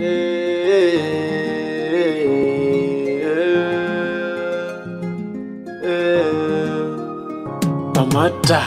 Amata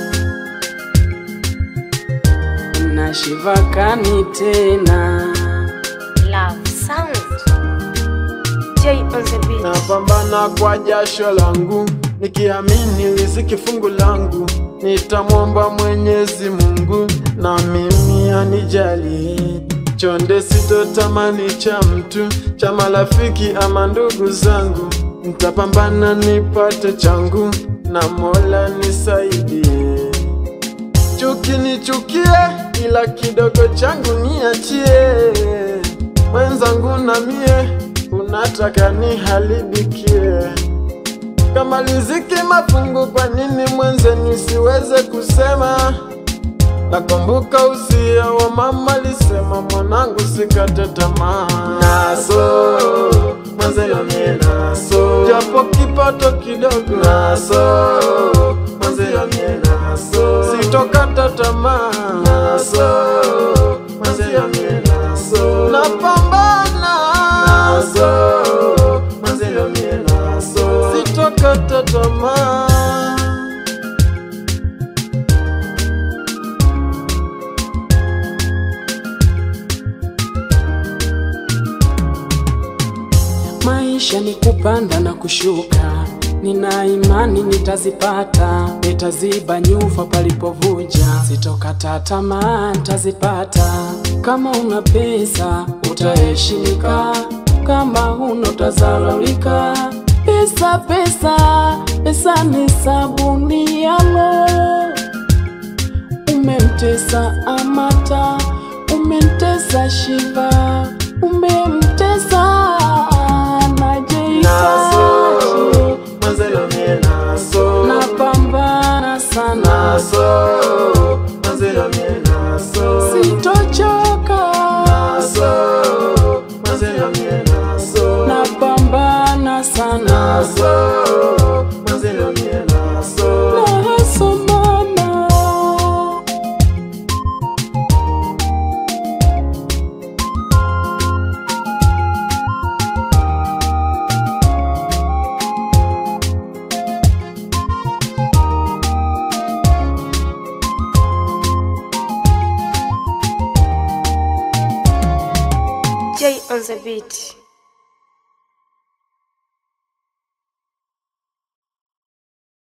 nashivakani tena Love sound. J on the beat. napambana kwa jasho langu nikiamini riziki fungu langu nitamwomba Mwenyezi Mungu na mimi anijalie chonde sitotamani cha mtu cha marafiki ama ndugu zangu nitapambana nipate changu na Mola nisaidie chuki nichukie, ila kidogo changu niachie. Mwenzangu na mie unataka niharibikie, kama riziki mafungu, kwa nini mwenze nisiweze kusema? Nakumbuka usia wa mama lisema, mwanangu sikate tamaa, naso mwenzelo mie naso, japo kipato kidogo naso mwenzelo mie naso, sitokata tamaa naso mwenzelo mie naso, napambana naso mwenzelo mie naso, sitokata tamaa Maisha ni kupanda na kushuka, nina imani nitazipata, nitaziba nyufa palipovuja, sitokata tamaa, nitazipata. Kama una pesa utaheshimika, kama huna utazalaulika. Pesa, pesa, pesa ni sabuni ya roho. Umemtesa Amata, umemtesa Shiva, umemtesa naso Najeitaji. mwenzelo mie naso Napambana sana, naso mwenzelo mie naso sitochoka, naso mwenzelo mie naso napambana sana, naso mwenzelo mie naso nasomana. J on the beat.